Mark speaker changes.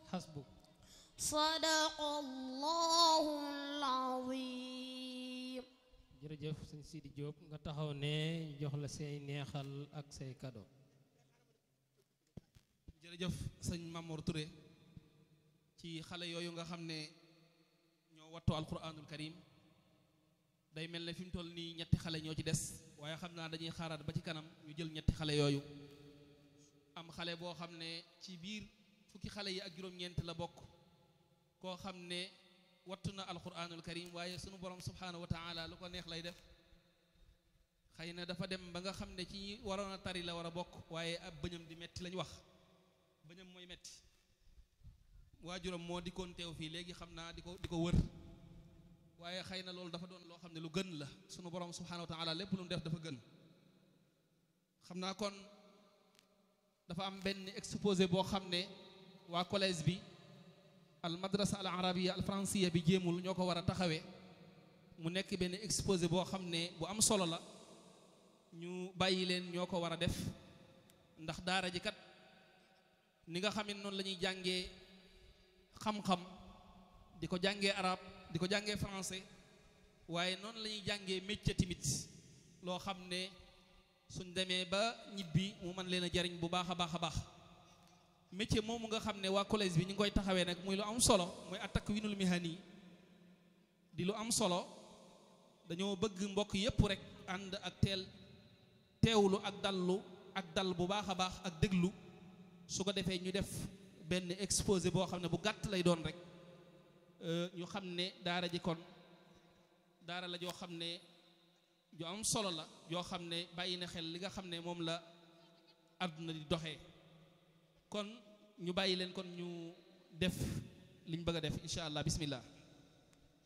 Speaker 1: xasbuk
Speaker 2: sadaqallahul azim
Speaker 1: jërëjëf sëñ Sidi Diop nga taxaw ne jox la say neexal ak say cadeau
Speaker 3: jërëjëf sëñ Mamour Touré ci xale yooyu nga xam ne ñoo wattu alquranul karim day mel ne fi mu toll nii ñetti xale ñoo ci des waaye xam naa dañuy xaaraat ba ci kanam ñu jël ñetti xale yooyu am xale boo xam ne ci biir fukki xale yi ak juróom-ñeent la bokk koo xam ne wattu na alquranul karim waaye sunu borom subhanahu wa taala lu ko neex lay def xëy na dafa dem ba nga xam ne ci ñi waroon a tari la war a bokk waaye ab bëñam di metti lañ wax bëñam mooy metti waajuram moo dikkoon teew fii léegi xam naa di ko di ko wër waaye xëy na loolu dafa doon loo xam ne lu gën la sunu borom subhanahu wa taala lépp lu mu def dafa gën xam naa kon dafa am benn exposé boo xam ne waa collège bi al madrasa al arabia al francia bi jéemul ñoo ko war a taxawee mu nekk benn exposé boo xam ne bu am solo la ñu bàyyi leen ñoo ko war a def ndax daara ji kat ni nga xam ne noonu la ñuy jàngee xam-xam di ko jàngee arab di ko jàngee français waaye noonu la ñuy jàngee métier tamit loo xam ne suñ demee ba ñibbi mu mën leen a jariñ bu baax a baax a baax métier moomu nga xam ne waa collège bi ñu ngi koy taxawee nag muy lu am solo mooy attack winul mihani di lu am solo dañoo bëgg mbokk yépp rek ànd ak teel teewlu ak dallu ak dal bu baax a baax ak déglu su ko defee ñu def benn exposé boo xam ne bu gàtt lay doon rek ñu xam ne daara ji kon daara la joo xam ne ju am solo la yoo xam ne bàyyi na xel li nga xam ne moom la àdduna di doxee kon ñu bàyyi leen kon ñu def liñ bëgg a def incha allah bismillah